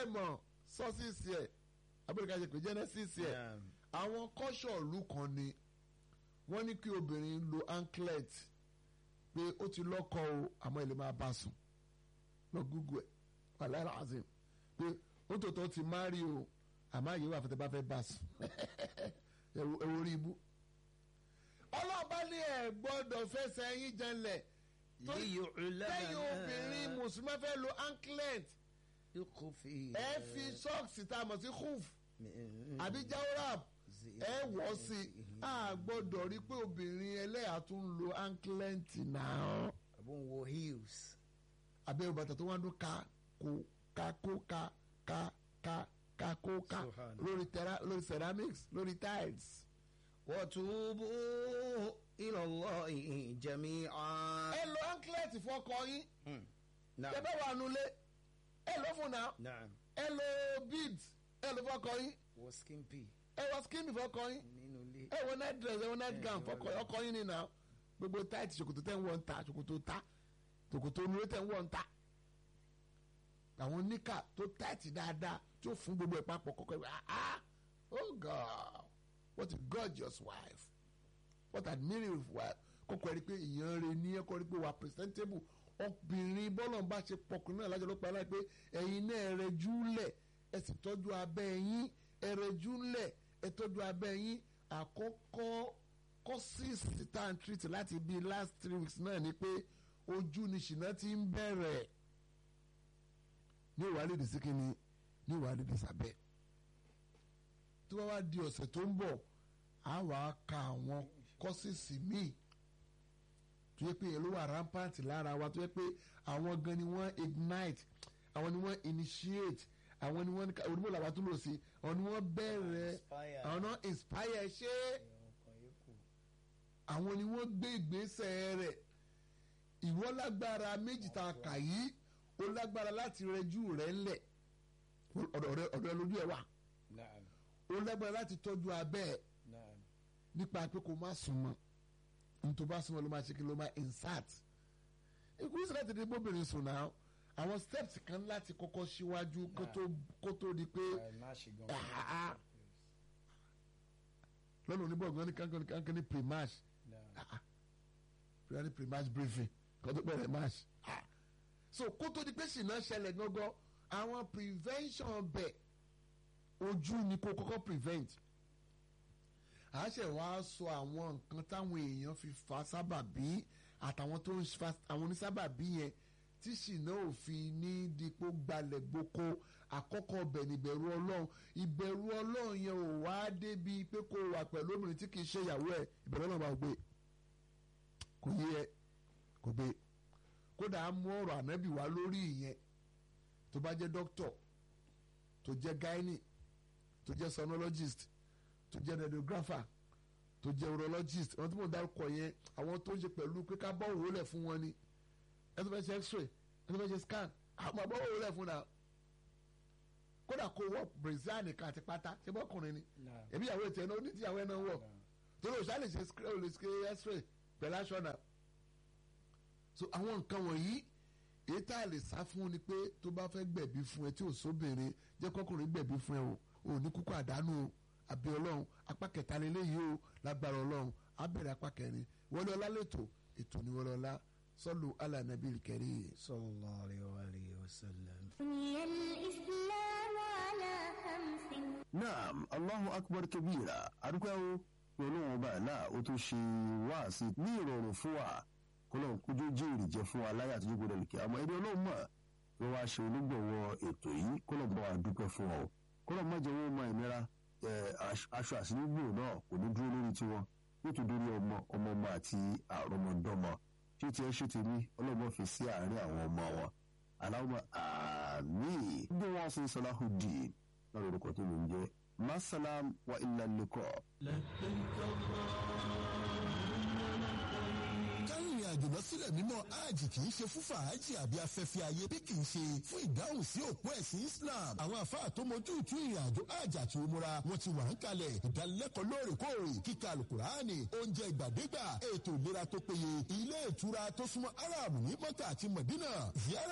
mọ̀ sọ́sìsì ẹ̀ abẹ́rẹ́ká ṣe pé genesis ẹ̀ Naam. àwọn kọ́ṣọ̀ọ̀lù kan ni wọ́n ní kí obìnrin lo anklet pé ó ti lọ́kọ o àmọ́ ẹ̀ lè máa bá sùn lọ gúgú ẹ̀ wàhálà azim pé ó tòótọ́ ti máa rí o àmọ́ àyè wà fẹ́tẹ́ bá fẹ́ bá sùn ẹ̀wọ̀ orí ibú. ọlọ́ọ̀bá ní ẹ̀ gbọ́dọ̀ fẹsẹ̀ yín janlẹ̀ tó- liyu'lama lẹ́yìn obìnrin mùsùlùmí fẹ́ lo anklet yukhfi ẹ fi sọ́ọ̀sì tá a mọ̀ sí hoof àbí jawrab ẹ wọ̀ sí i a gbọ́dọ̀ rí pé obìnrin ẹlẹ́yà tún ń lo anklet náà àbọ̀ ń wọ heels. abẹ́ bàtà tó wá dún ká kó ká kó ká ká ká ká kó ká Subhanallah. lórí tera lórí ceramics lórí tiles. watubu ila Allahi jami'an. ẹ lo anklet fọkọ yín Hmm. ẹ Naam. bẹ́ wà nulẹ̀ ẹ lọ fún náà Naam. ẹ lo beads ẹ lo fọkọ yín wọ skimpy ẹ wọ skin fọkọ yín nínú ilé. ẹ wọ night dress ẹ wọ night Ẹ, gown ẹ fọkọ wọlé. ọkọ yín ni náà gbogbo tight ṣòkòtò tẹ́ ń wọ̀ ń ta ṣòkòtò ta ṣòkòtò onúwé tẹ́ ń wọ̀ ń ta àwọn níkà tó tight dáadáa tí ó fún gbogbo ẹ̀ papọ̀ kọ́kọ́ ẹ̀ ah ah oh god what a gorgeous wife what an admirable wife kọ́kọ́ ẹ̀ rí pé èèyàn rẹ̀ ní ẹ̀kọ́ rí pé wà presentable obìnrin bọ́lọ̀ ń bá ṣe pọkùnrin náà lájọ ló pa láì pé ẹ̀yin náà ẹ̀ rẹ̀ júlẹ̀ ẹ̀ sì tọ́jú abẹ́ yín ẹ̀ rẹ̀ júlẹ̀ ẹ̀ tọ́jú abẹ́ yín àkọ́kọ́ kọ́sìsì tá à ń treat láti bíi last three weeks náà ni pé ojú ni ṣìnà ti ń bẹ̀rẹ̀ ní ìwádìí dì sí kínní ní ìwádìí dì sábẹ́ tí wọ́n wá di ọ̀sẹ̀ tó ń bọ̀ á wà á ka àwọn kọ́sìsì míì tó yẹ pé èló wà rampant lára wa tó yẹ pé àwọn gan ni wọ́n ignite àwọn ni wọ́n initiate àwọn ni wọ́n onímọ̀ làwọn tó lò sí àwọn ni wọ́n bẹ̀rẹ̀ Inspire. àwọn náà inspire ṣé àwọn ni wọ́n gbé ìgbésẹ̀ rẹ̀ ìwọ lágbára méjì tá a kà yìí ó lágbára láti rẹjú rẹ̀ ńlẹ̀ ọ̀dọ̀ rẹ̀ ọ̀dọ̀ rẹ̀ lójú ẹ̀ wà Naam. ó lágbára láti tọ́jú abẹ́ ẹ̀ Naam. nípa pé kó má sùn mọ́ nítorí bá sùn mọ́ ló máa ṣe kí ló máa insert ìkúrú sí láti dé bóbìnrin sùn náà àwọn steps kan láti kọ́kọ́ síwájú kó tó- kó tó di pé Ẹ má ṣe gan. Ah, ah. lọ́nà oníbọ̀gbọ́n ní kankan ní kankan ní pre-match Naam. pre pre-match briefing kó tó bẹ̀rẹ̀ match Ah. so kó tó di pé ṣìnà ṣẹlẹ̀ gángan àwọn prevention bẹ̀ ojú ni kó kọ́kọ́ prevent a ṣe wá sọ àwọn nǹkan táwọn èèyàn fi fa sábàbí àtàwọn tó ń fa àwọn onísábàbí yẹn tí ṣìnà òfin ní dípò gbalẹ̀ gboko àkọ́kọ́ ọbẹ̀ níbẹ̀rù ọlọ́run ìbẹ̀rù ọlọ́run yẹn ò wá débi pé kó wà pẹ̀lú obìnrin tí kì í ṣe ìyàwó ẹ̀ ìbẹ̀rù ọlọ́run bá gbé kò yé ẹ kò gbé kódà á mú ọ̀rọ̀ ànábì wá lórí ìyẹn tó bá jẹ́ dókítọ̀ tó jẹ́ gynae tó jẹ́ sonologist tó jẹ́ radiographer tó jẹ́ urologist àwọn tí mo dárúkọ yẹn àwọn tó ń ṣe pẹ̀lú pé ká bọ́ òwò lẹ̀ fún wọn ni ẹ tó fẹ́ ṣe x-ray ẹ tó fẹ́ ṣe scan àwọn àbọ̀ òwò lẹ̀ fún náà kódà kó wọ brazil nìkan àti pátá ṣé bọ́kùnrin ni Naam. ẹbí ìyàwó ètò ẹ̀ náà ó ní tí ìyàwó ẹ̀ náà wọ̀ Naam. torí òṣà lè ṣe sc- ó lè ṣe x-ray pẹ̀lú aṣọ náà so àwọn nǹkan wọ̀nyí èyí tá a lè sá fún ni pé tó bá fẹ́ gbẹ̀bí fún ẹ tí ò sóbìnrin jẹ́ kọ́kùnrin gbẹ̀bí fún ẹ o ò ní kúkú àdánù o àbí ọlọ́run apá kẹta lélẹ́yìí o lágbára ọlọ́run á bẹ̀rẹ̀ apá kẹrin wọlé ọlá lẹ́tọ̀ ètò ní wọlé ọlá sọ́lù alànàbí kẹrí. sallallahu alayhi wa alihi wa sallam. بني الإسلام على خمس naam allahu akbar kabira adúpẹ́ o pé ọlọ́run ọba àlá ó tún ṣe wáàsí ní ìrọ̀rùn fún wa kọ́lọ́run kójú jíìrì jẹ́ fún wa láyé àtúntò gbọdọ̀ lùkẹ́ àmọ́ ẹni ọlọ́run mọ̀ pé wàá ṣe olúgbọ̀wọ́ ètò yìí kọ́lọ́run bá wa dúpẹ́ fún ọ kọ́lọ́run má jẹ́ wọ́n mọ ìnira ẹ̀, aṣ- aṣọ àṣírígbò náà kò ní dúró lórí tiwọn nítorí ọmọ ọmọ ọmọ àti àrọmọdọ́mọ tí ó ti ẹ ṣe tèmi ọlọ́run fi sí àárín àwọn ọmọ wọn aláwọ̀ àmì bí wọ́n ṣe Salahuddin lọ́rọ̀ orúkọ tó ló ń jẹ́ masalam wa illa liqa. kárìnrìn àjò lọ sílẹ̀ mímọ́ hajj kì í ṣe fún fàájì àbí afẹ́fẹ́ ayé bí kì í ṣe fún ìdáhùn sí òpó ẹ̀sìn Islam àwọn àfáà tó mojú ìtú ìrìn àjò hajj àti umura wọn ti wà ń kalẹ̀ ìdánilẹ́kọ̀ọ́ lóòrèkóòrè kíkà alukurani oúnjẹ ìgbàdégbà ètò ìlera tó péye ilé ìtura tó súnmọ́ Arab ní Mọ́kà àti Mọ̀dínà ziyara